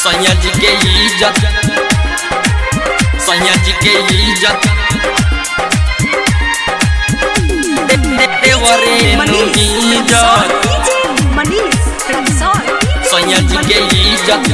सैया जी के इज्जत सैया जी के इज्जत दे- दे- देवरे नु इज्जत सैया जी के इज्जत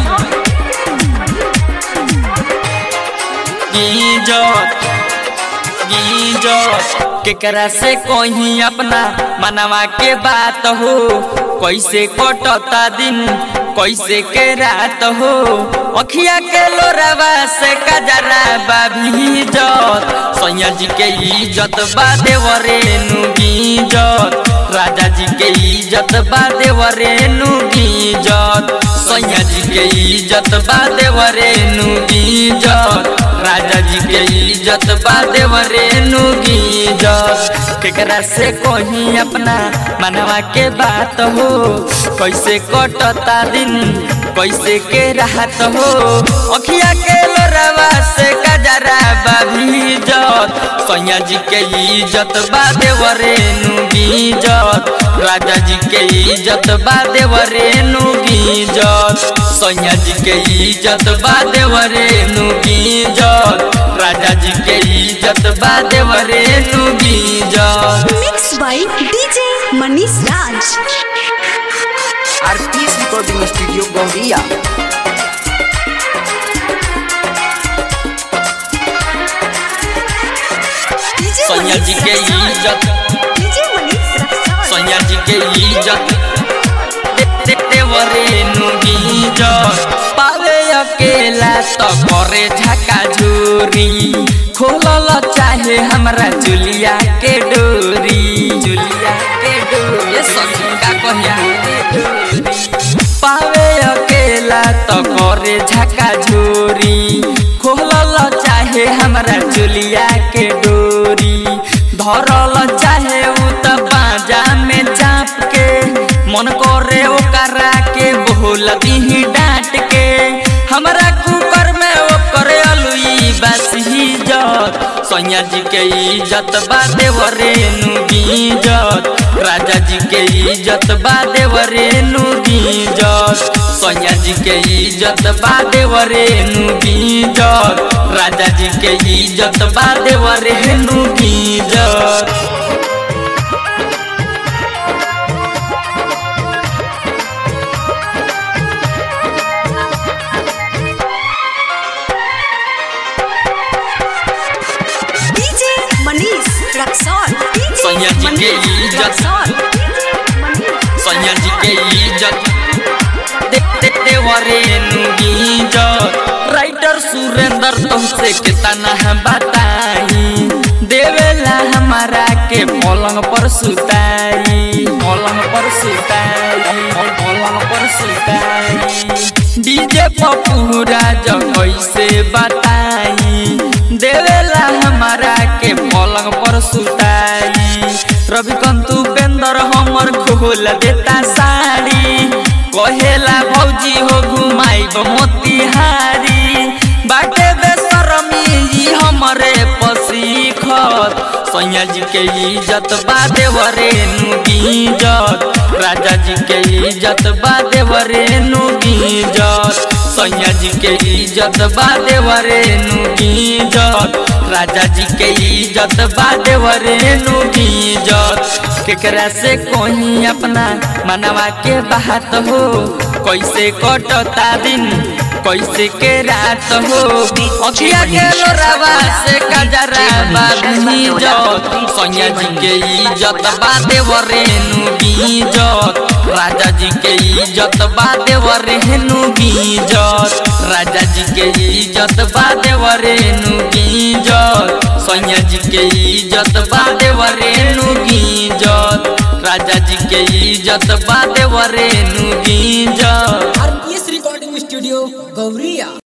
इज्जत इज्जत केकरा से कहीं अपना मनवा के बात हो कैसे कटता दिन कैसे के रात हो अखिया के लोरवा से कजरा बाभी इज्जत सैया जी के इज्जत बा देवरे नु इज्जत राजा जी के इज्जत बा देवरे नु इज्जत सैया जी के इज्जत बा देवरे नु इज्जत राजा जी के इज्जत बा देवरे नु इज्जत केकरा से कहीं अपना मनवा के बात हो कैसे कटता दिन कैसे के राहत हो अखिया के लोरवा से कजरा बाभी इज्जत सैया जी के इज्जत बा देवरे नु इज्जत राजा जी के इज्जत बा देवरे नु इज्जत सैया जी के इज्जत बा देवरे नु इज्जत राजा जी के इज्जत बा देवरे नु इज्जत Mixed by DJ Manish Raj. RPS recording studio Gauria DJ सैया जी के Manish Raj. इज्जत DJ Manish Raj. सैया जी के इज्जत दे- दे- देवरे नु इज्जत पावे अकेला तो करे झका झूरी खोलल चाहे हमरा जुलिया के डोरी जुलिया के डोरी ये सखी का कहिया पावे अकेला तो करे झका झूरी खोलल चाहे हमरा जुलिया के डोरी धरल चाहे उ त बाजा में चाप के मन करे ओकरा के बोल दीही डांट के हमरा कुकर में ओकर अलुई बस इज्जत सैया जी के इज्जत बा देवरे नु इज्जत राजा जी के इज्जत बा देवरे नु इज्जत सैया जी के इज्जत बा देवरे नु इज्जत राजा जी के इज्जत बा देवरे नु इज्जत DJ Manish Raksol. DJ सैया जी के Manish इज्जत। Raksol. DJ Manish सैया जी के इज्जत दे दे देवरे नु इज्जत राइटर सुरेंद्र तुमसे कितना हम बताई देवेला हमारा के पलंग पर सुताई पलंग पर सुताई पलंग पर सुताई डीजे पप्पू राजा कैसे बताई देवेला हमारा के पलंग पर सुताई रविकांत उपेंद्र हमर खोल देता साड़ी कहेला भौजी हो घुमाइब मोतिहारी बाटे बेसरमी ई हमरे पसीखत सैया जी के इज्जत बा देवरे नु इज्जत राजा जी के इज्जत बा देवरे नु इज्जत सैया जी के इज्जत बा देवरे नु इज्जत राजा जी के इज्जत बा देवरे नु इज्जत केकरा से कोई अपना मनवा के बात हो कैसे कटता दिन कैसे के रात हो अखिया के लोरावा से कजरा बाबी इज्जत सैया जी के इज्जत बा देवरे नु इज्जत राजा जी के इज्जत बा देवरे नु इज्जत राजा जी के इज्जत बा देवरे नु इज्जत सैया जी के इज्जत बा देवरे नु इज्जत राजा जी के इज्जत बा देवरे नु इज्जत आरपीएस रिकॉर्डिंग स्टूडियो गौरिया